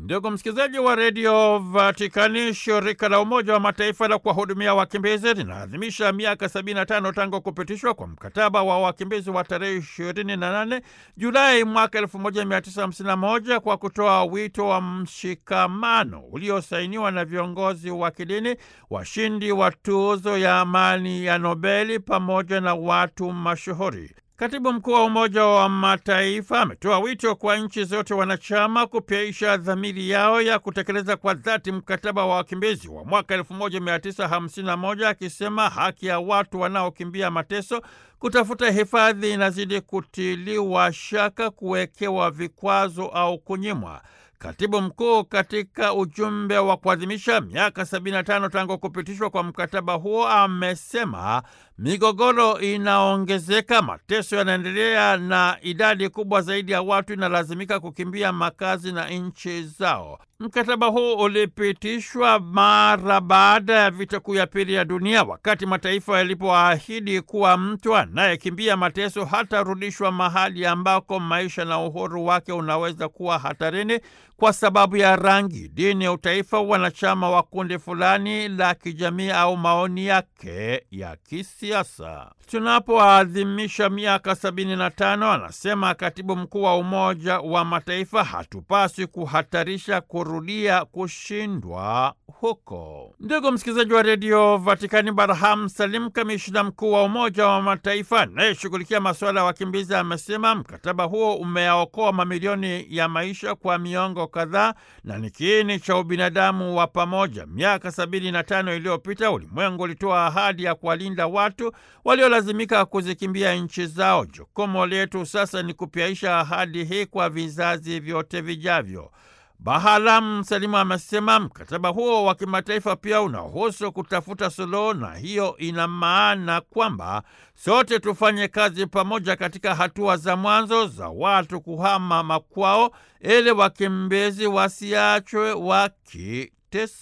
Ndugu msikilizaji wa redio Vatikani, shirika la Umoja wa Mataifa la kuwahudumia wakimbizi linaadhimisha miaka 75 tangu kupitishwa kwa mkataba wa wakimbizi wa tarehe 28 Julai mwaka 1951 kwa kutoa wito wa mshikamano uliosainiwa na viongozi wa kidini, washindi wa tuzo ya amani ya Nobeli pamoja na watu mashuhuri. Katibu mkuu wa Umoja wa Mataifa ametoa wito kwa nchi zote wanachama kupyaisha dhamiri yao ya kutekeleza kwa dhati mkataba wa wakimbizi wa mwaka 1951 akisema haki ya watu wanaokimbia mateso kutafuta hifadhi inazidi kutiliwa shaka, kuwekewa vikwazo au kunyimwa. Katibu mkuu katika ujumbe wa kuadhimisha miaka 75 tangu kupitishwa kwa mkataba huo amesema migogoro inaongezeka, mateso yanaendelea na idadi kubwa zaidi ya watu inalazimika kukimbia makazi na nchi zao. Mkataba huu ulipitishwa mara baada ya vita kuu ya pili ya dunia, wakati mataifa yalipoahidi kuwa mtu anayekimbia mateso hatarudishwa mahali ambako maisha na uhuru wake unaweza kuwa hatarini kwa sababu ya rangi, dini, utaifa, wanachama wa kundi fulani la kijamii au maoni yake ya kisiasa. Tunapoadhimisha miaka sabini na tano, anasema katibu mkuu wa Umoja wa Mataifa, hatupaswi kuhatarisha kurudia kushindwa huko. Ndugu msikilizaji wa redio Vatikani, Barham Salim, kamishina mkuu wa Umoja wa Mataifa anayeshughulikia masuala ya wakimbizi, amesema mkataba huo umeyaokoa mamilioni ya maisha kwa miongo kadhaa na ni kiini cha ubinadamu wa pamoja. Miaka sabini na tano iliyopita ulimwengu ulitoa ahadi ya kuwalinda watu waliolazimika kuzikimbia nchi zao. Jukumu letu sasa ni kupyaisha ahadi hii kwa vizazi vyote vijavyo. Bahalam Salimu amesema mkataba huo wa kimataifa pia unahusu kutafuta suluhu, na hiyo ina maana kwamba sote tufanye kazi pamoja katika hatua za mwanzo za watu kuhama makwao, ili wakimbizi wasiachwe wakiteseka.